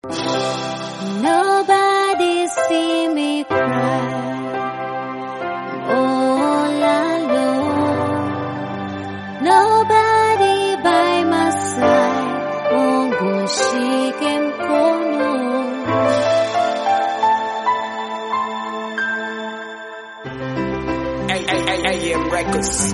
Nobody see me cry. All alone. Nobody by my side. Mungu shike mkono. AM Records.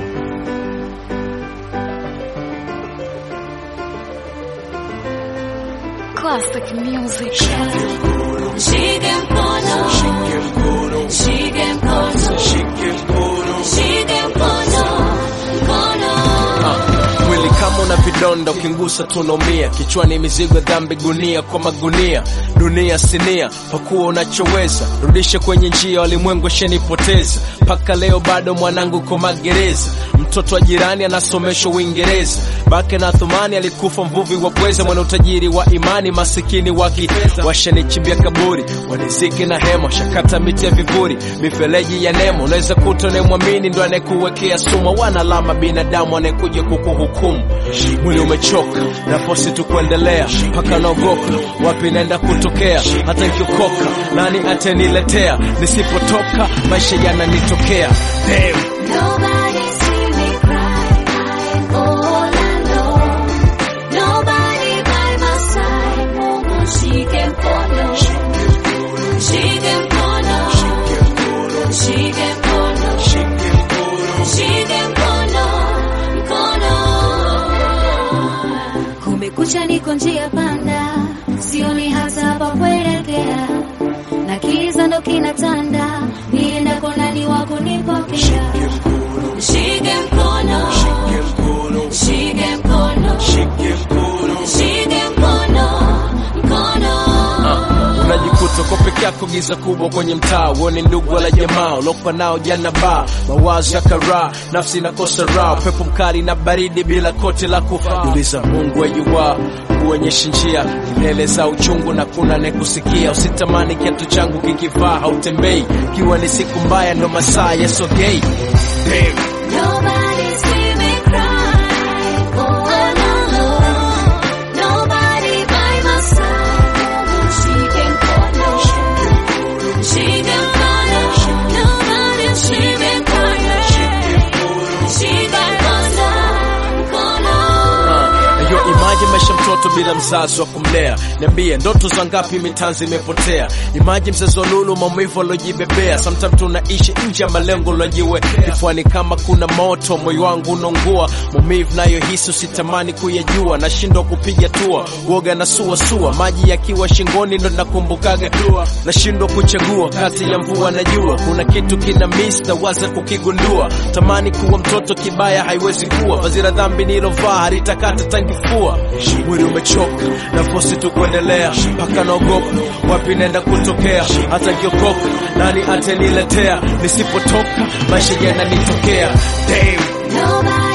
Classic music. Shike mkono. Shike mkono. Shike mkono. Mkono. Mwili kama una vidonda ukingusa tunaumia, kichwani mizigo ya dhambi, gunia kwa magunia, dunia sinia, pakuwa unachoweza, rudishe kwenye njia, walimwengu shenipoteza, mpaka leo bado mwanangu ko magereza, mtoto wa jirani anasomeshwa Uingereza, bake na Thumani alikufa mvuvi wa pweza, mwana utajiri wa imani, masikini wa kifedha, washanichimbia kaburi, waniziki na hema, shakata miti ya vivuri, mifereji ya nemo, unaweza kuta unayemwamini ndo anayekuwekea sumu, wana alama binadamu anayekuja kukuhukumu. Mwili umechoka, nafosi tu kuendelea, mpaka naogopa wapi naenda kutokea, hata nikiokoka nani ataniletea, nisipotoka maisha yananitokea. Damn. Nobody see me cry. I'm all alone. Nobody by my side. Mungu shike mkono. Shike mkono. Shike mkono. Shike mkono. Mkono. Kumekucha niko njia panda. Sioni hata pa kuelekea. Na kiza ndo kinatanda. Niendako nani wa kunipokea. Shike mkono, shike mkono, shike mkono, mkono. unajikuta uko peke yako giza kubwa kwenye mtaa uone ndugu wala jamaa ulokwa nao jana ba mawazo ya karaa nafsi inakosa raha pepo mkali na baridi bila koti la kuuliza mungu ajuwa kuonyesha njia kelele za uchungu na kuna nekusikia usitamani kiatu changu kikivaa hautembei kiwa ni siku mbaya ndo masaa yasogei Damn. Nobody see me cry, all alone. Nobody by my side. Shike mkono, shike mkono. Nobody shike mkono, shike mkono, mkono. Yo, imaji maisha mtoto bila mzazi wa kumlea. Niambie, ndoto za ngapi mitanzi imepotea? Imaji mzazi wa lulu, maumivu alojibebea. Sometimes tunaishi nje ya malengo lojiwe kifuani, kama kuna moto moyo wangu unaungua. Maumivu nayo hisi usitamani kuyajua, nashindwa kupiga tua, woga na sua sua, maji yakiwa shingoni ndo nakumbukaga dua, nashindwa kuchagua kati ya mvua na jua. Kuna kitu kina miss na waza kukigundua, tamani kuwa mtoto kibaya haiwezi kuwa, vazi la dhambi nilovaa halitakata tangifua. Mwili umechoka nafosi tu kuendelea, mpaka naogopa wapi naenda kutokea, hata kiokoka nani ataniletea, nisipotoka maisha yananitokea. Damn. Nobody